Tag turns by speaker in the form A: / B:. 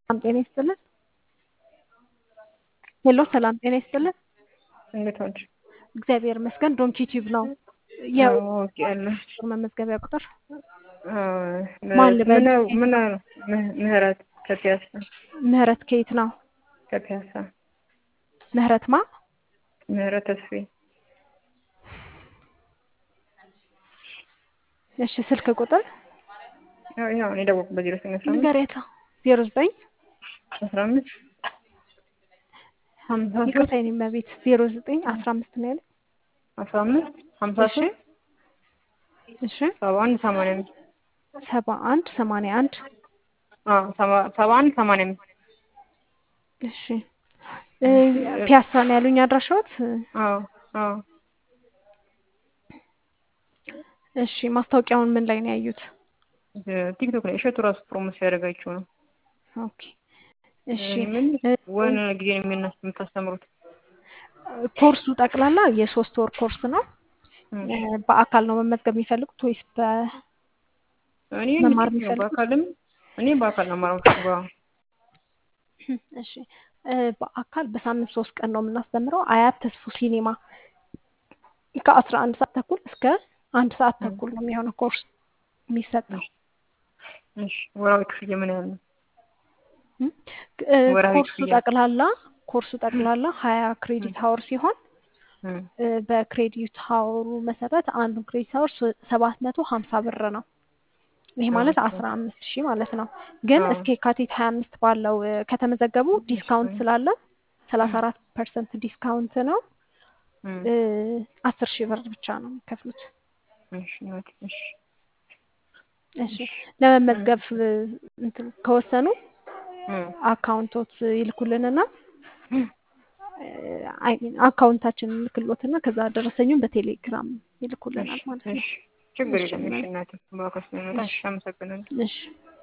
A: ሰላም ጤና ይስጥልን። ሄሎ ሰላም ጤና ይስጥልን።
B: እንዴት ዋልሽ?
A: እግዚአብሔር ይመስገን። ዶንኪ ቲዩብ ነው
B: አዎ፣ አውቄያለሁ።
A: መመዝገቢያ ቁጥር
B: አዎ፣
A: ማን ልበል?
B: ምን ምን ም- ምህረት ከፒያሳ
A: ምህረት ከየት ነው?
B: ከፒያሳ
A: ምህረት ማ
B: ምህረት ተስፌ
A: እሺ፣ ስልክ ቁጥር
B: ያው ያው እኔ ደወልኩበት ዜሮ ስምንት አስራ አምስት
A: ንገሬታ ዜሮ ዘጠኝ
B: አስራ አምስት ሀምሳ ሶስት
A: ይቅርታ የኔ እመቤት ዜሮ ዘጠኝ አስራ አምስት ነው ያለ
B: አስራ አምስት ሀምሳ
A: እሺ
B: ሶስት
A: እሺ
B: ሰባ አንድ ሰማንያ አምስት
A: ሰባ አንድ ሰማንያ አንድ
B: አዎ ሰባ- ሰባ አንድ ሰማንያ አምስት
A: እሺ እ ፒያሳ ነው ያሉኝ አድራሻዎት?
B: አዎ አዎ
A: እሺ ማስታወቂያውን ምን ላይ ነው ያዩት?
B: ቲክቶክ ላይ እሸቱ ራሱ ፕሮሞት ሲያደርጋችሁ ነው።
A: ኦኬ እሺ
B: ምን
A: እ
B: ወን ጊዜ ነው የሚያናስ የምታስተምሩት?
A: ኮርሱ ጠቅላላ የሶስት ወር ኮርስ ነው።
B: እም፣
A: እ በአካል ነው መመዝገብ የሚፈልጉት ወይስ በ
B: እኔ
A: መማር
B: እንዴት ነው
A: የሚፈልጉት?
B: በአካልም እኔ በአካል ነው የማረው።
A: እሺ እ በአካል በሳምንት ሶስት ቀን ነው የምናስተምረው። አያት ተስፉ ሲኔማ ከአስራ አንድ ሰዓት ተኩል እስከ አንድ ሰዓት ተኩል ነው የሚሆነው ኮርስ የሚሰጠው።
B: እሺ ወራዊ ክፍያ ምን ያህል ነው?
A: እም፣ እ
B: ወርሃዊ
A: ኮርሱ
B: ክፍያ?
A: ጠቅላላ ኮርሱ ጠቅላላ ሀያ ክሬዲት ሀወር ሲሆን
B: እም፣
A: እ በክሬዲት ሀወሩ መሰረት አንዱን ክሬዲት ሀወር ሰባት መቶ ሀምሳ ብር ነው። ይሄ ማለት
B: ኦኬ።
A: አስራ አምስት ሺህ ማለት ነው። ግን
B: አዎ።
A: እስከ የካቲት ሀያ አምስት ባለው እ ከተመዘገቡ ዲስካውንት ስላለ ሰላሳ አራት ፐርሰንት ዲስካውንት ነው።
B: እም፣
A: እ አስር ሺህ ብር ብቻ ነው የሚከፍሉት።
B: እሺ እናቴ፣ እሺ
A: እሺ ለመመዝገብ እ እንትን ከወሰኑ
B: እም፣
A: አካውንቶት ይልኩልንና
B: እም፣
A: አይ ሚን አካውንታችንን ይልክሎትና ከዛ ደረሰኙን በቴሌግራም ይልኩልናል
B: እሺ
A: ማለት ነው።
B: እሺ ችግር
A: እሺ
B: የለም። እሺ
A: እናቴ።
B: እናቴ በአካል ስለመጣ እሺ አመሰግናለሁ።
A: እሺ